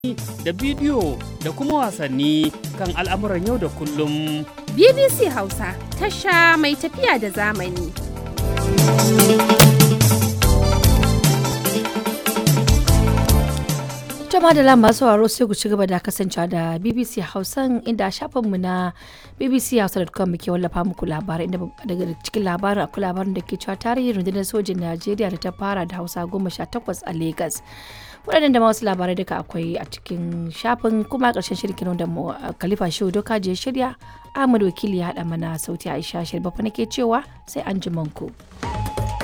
da bidiyo da kuma wasanni kan al'amuran yau da kullum. BBC Hausa tasha mai tafiya da zamani. Jama da lamba sauraro sai ku ci gaba da kasancewa da BBC Hausan inda shafinmu na bbchausa.com muke wallafa muku labarai inda daga cikin labarin akwai labarin da ke cewa tarihin rundunar sojin Najeriya da ta fara da Hausa goma sha takwas a Legas. waɗannan da ma wasu labarai duka akwai a cikin shafin kuma ƙarshen shirkin da Khalifa Shehu Doka je shirya Ahmad Wakili ya haɗa mana sauti Aisha Shirbafa nake cewa sai an ji ku.